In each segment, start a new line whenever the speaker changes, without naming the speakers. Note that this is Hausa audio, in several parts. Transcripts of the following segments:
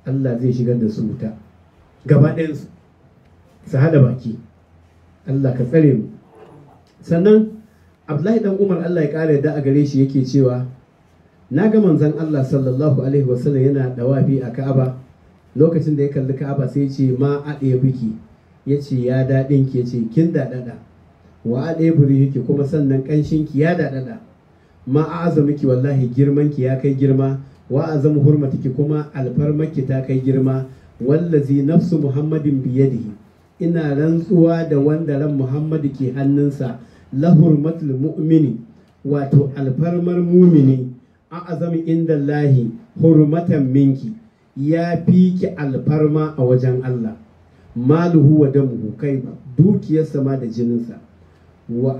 Allah zai shigar da su wuta gaba ɗayansu su hada baki Allah ka tsare mu sannan Abdullahi dan Umar Allah ya ƙara da a gare shi yake cewa na ga manzon Allah sallallahu alaihi wasallam yana dawafi a Ka'aba lokacin da ya kalli Ka'aba sai ya ce ma a ɗaya biki ya ce ya daɗin ki ya ce kin daɗaɗa wa a ɗaya buri yake kuma sannan ƙanshin ki ya daɗaɗa ma a azamiki wallahi girman ki ya kai girma wa azamu hurmatiki kuma alfarmaki ta kai girma wallazi nafsu muhammadin biyadihi ina rantsuwa da wanda ran muhammadu ke hannunsa la hurmatul mu'mini wato alfarmar mumini a azami inda lahi hurmatan minki ya fi ki alfarma a wajen Allah maluhu wa damuhu kai dukiyarsa ma da jininsa wa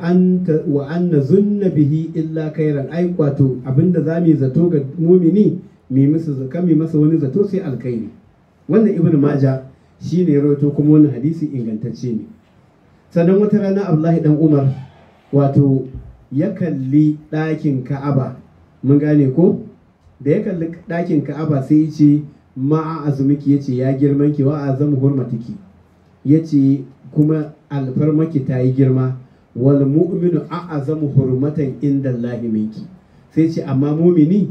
anna zunna bihi illa kairan ai wato abinda za mu yi zato ga mumini mi masa kan mi masa wani zato sai alkhairi wannan ibnu maja shine ya rawaito kuma wannan hadisi ingantacce ne sannan wata rana Abdullahi dan Umar wato ya kalli ɗakin Ka'aba mun gane ko da ya kalli ɗakin Ka'aba sai ya ce ma'a azumiki ya ce ya girman ki wa azamu hurmatiki ya ce kuma alfarmaki ta yi girma wal mu'minu a'azamu hurmatan inda Allahi minki sai ce amma mumini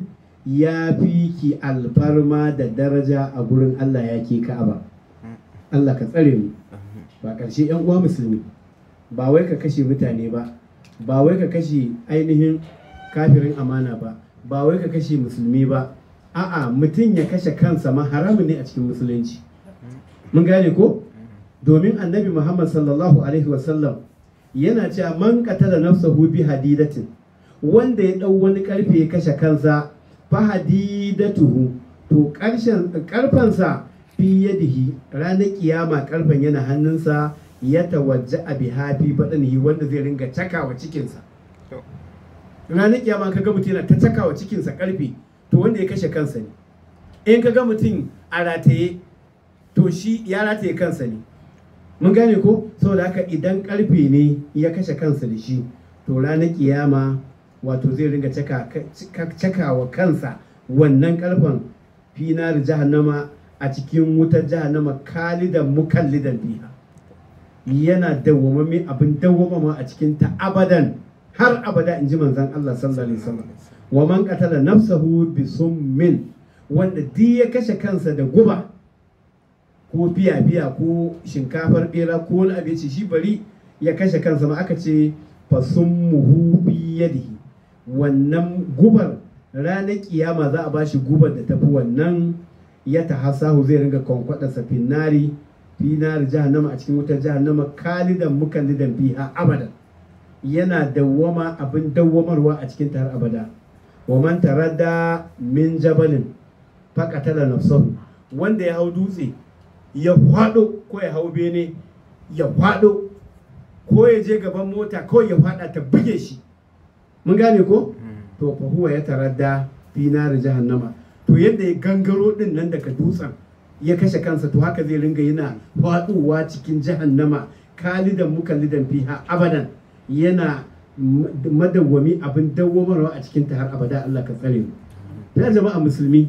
ya fi ki alfarma da daraja a gurin Allah ya ke Ka'aba Allah ka tsare mu ba ƙarshe yan uwa musulmi ba wai ka kashe mutane ba ba wai ka kashe ainihin kafirin amana ba ba wai ka kashe musulmi ba a'a mutum ya kashe kansa ma haramun ne a cikin musulunci mun gane ko domin annabi muhammad sallallahu alaihi wasallam yana cewa man qatala nafsahu bi hadidatin wanda ya dau wani karfe ya kashe kansa fa hadidatuhu to karshen karfansa fi yadihi ranar kiyama karfen yana hannunsa ya tawajja a bihafi baɗanihi wanda zai ringa cakawa cikinsa ranar kiyama ka ga mutum yana ta cakawa cikinsa karfe to wanda ya kashe kansa ne in ka ga mutum a rataye to shi ya rataye kansa ne mun gane ko saboda haka idan karfe ne ya kashe kansa da shi to ranar kiyama wato zai ringa cakawa kansa wannan karfen finar jahannama a cikin wutar jahannama kalidan mukallidan biha yana dawwamami abin dawwamama a cikin ta abadan har abada in ji manzon Allah sallallahu alaihi wasallam wa man qatala nafsahu bi summin wanda duk ya kashe kansa da guba ko fiya fiya ko shinkafar bera ko wani abinci shi bari ya kashe kansa ma aka ce fa summuhu bi yadihi wannan gubar ranar kiyama za a bashi gubar da tafi wannan ya tahassahu zai ringa kwankwada safinari finari jahannama a cikin wutar jahannama kalidan mukallidan fiha abadan yana dawwama abin dawwamarwa a cikin har abada wa man taradda min jabalin faqatala nafsahu wanda ya hau dutse ya hwado ko ya hau bene ya hwado ko ya je gaban mota ko ya fada ta buge shi mun gane ko to fa huwa ya taradda fi nar jahannama to yadda ya gangaro din nan daga dutsen ya kashe kansa to haka zai ringa yana faduwa cikin jahannama kalidan mukallidan fiha abadan yana madawwami abin dawwamarwa a cikin ta har abada Allah ka tsare mu ya jama'a musulmi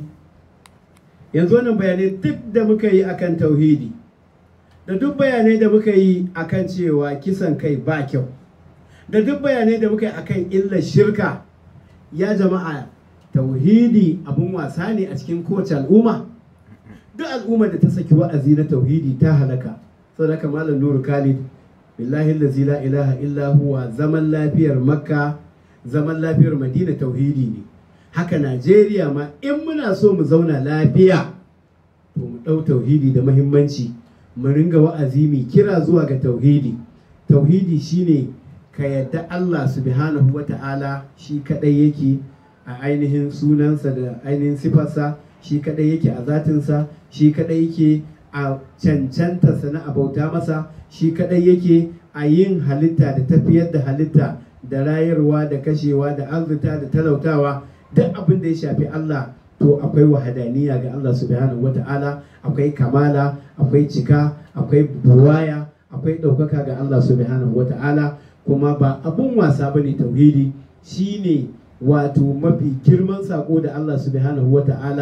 yanzu wannan bayanai duk da muka yi akan tauhidi da duk bayanai da muka yi akan cewa kisan kai ba kyau da duk bayanai da muka yi akan illar shirka ya jama'a tauhidi abun wasa ne a cikin kowace al'umma duk al'ummar da ta saki wa'azi na tauhidi ta halaka sadaka malam nuru khalid billahi allazi la ilaha illa huwa zaman lafiyar makka zaman lafiyar madina tauhidi ne haka najeriya ma in muna so mu zauna lafiya to mu ɗau tauhidi da mahimmanci mu ringa wa'azi mai kira zuwa ga tauhidi tauhidi shine ka yadda allah subhanahu wa ta'ala shi kadai yake a ainihin sunansa da ainihin sifarsa shi kadai yake a zatinsa shi kadai yake a cancantarsa na abauta masa shi kadai yake a yin halitta da tafiyar da halitta da rayarwa da kashewa da arzuta da talautawa duk abin da ya shafi Allah to akwai wahadaniya ga Allah subhanahu wata'ala akwai kamala akwai cika akwai buwaya akwai ɗaukaka ga Allah subhanahu wata'ala kuma ba abun wasa bane tauhidi shine wato mafi girman sako da Allah subhanahu wata'ala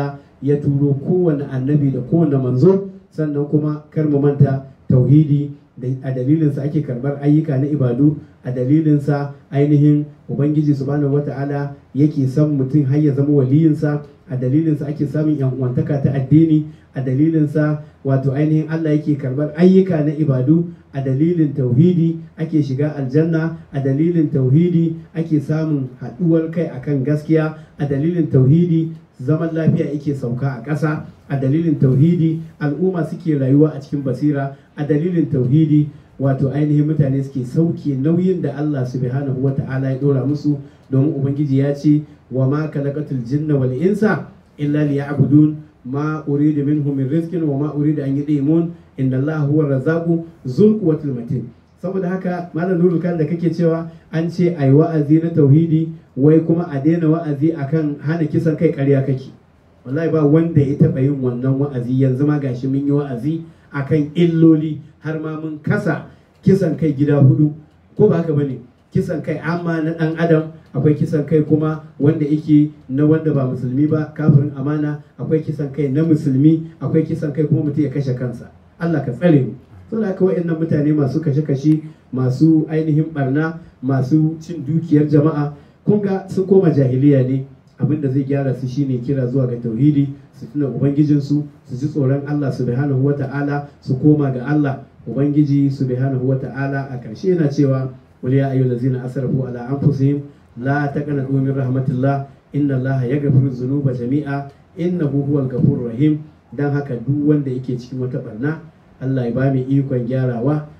ya turo kowane annabi da kowane manzo sannan kuma kar mu manta tauhidi da a dalilinsa ake karbar ayyuka na ibadu a dalilinsa ainihin ubangiji subhanahu wata'ala yake son mutum har ya zama waliyinsa a dalilinsa ake samun yan uwantaka ta addini a dalilinsa wato ainihin Allah yake karbar ayyuka na ibadu a dalilin tauhidi ake shiga aljanna a dalilin tauhidi ake samun haɗuwar kai akan gaskiya a dalilin tauhidi zaman lafiya yake sauka a ƙasa a dalilin tauhidi al'umma suke rayuwa a cikin basira a dalilin tauhidi wato ainihin mutane suke sauke nauyin da Allah subhanahu wa ta'ala ya dora musu domin ubangiji ya ce wa ma khalaqatul jinna wal insa illa liya'budun ma uridu minhum min rizqin wa ma uridu an yudimun inna Allah huwa razzaqu zul quwwatil matin saboda haka malam nurul kan da kake cewa an ce ai wa'azi na tauhidi wai kuma a daina wa'azi akan hana kisan kai ƙarya kake wallahi ba wanda ya taɓa yin wannan wa'azi yanzu ma gashi mun yi wa'azi akan illoli har ma mun kasa kisan kai gida hudu ko ba haka bane kisan kai amma na dan adam akwai kisan kai kuma wanda yake na wanda ba musulmi ba kafirin amana akwai kisan kai na musulmi akwai kisan kai kuma mutum ya kashe kansa Allah ka tsare mu saboda haka waɗannan mutane masu kashe-kashe masu ainihin barna masu cin dukiyar jama'a kun ga sun koma jahiliya ne abin da zai gyara su shine kira zuwa ga tauhidi su tuna ubangijinsu su ji tsoron Allah subhanahu wata'ala su koma ga Allah ubangiji subhanahu wata'ala a ƙarshe yana cewa wal ya ayyuhal ladzina asrafu ala anfusihim la taqnatu min rahmatillah inna Allah yaghfiru dhunuba jami'a innahu huwal ghafurur rahim dan haka duk wanda yake cikin wata barna Allah ya ba mu ikon gyarawa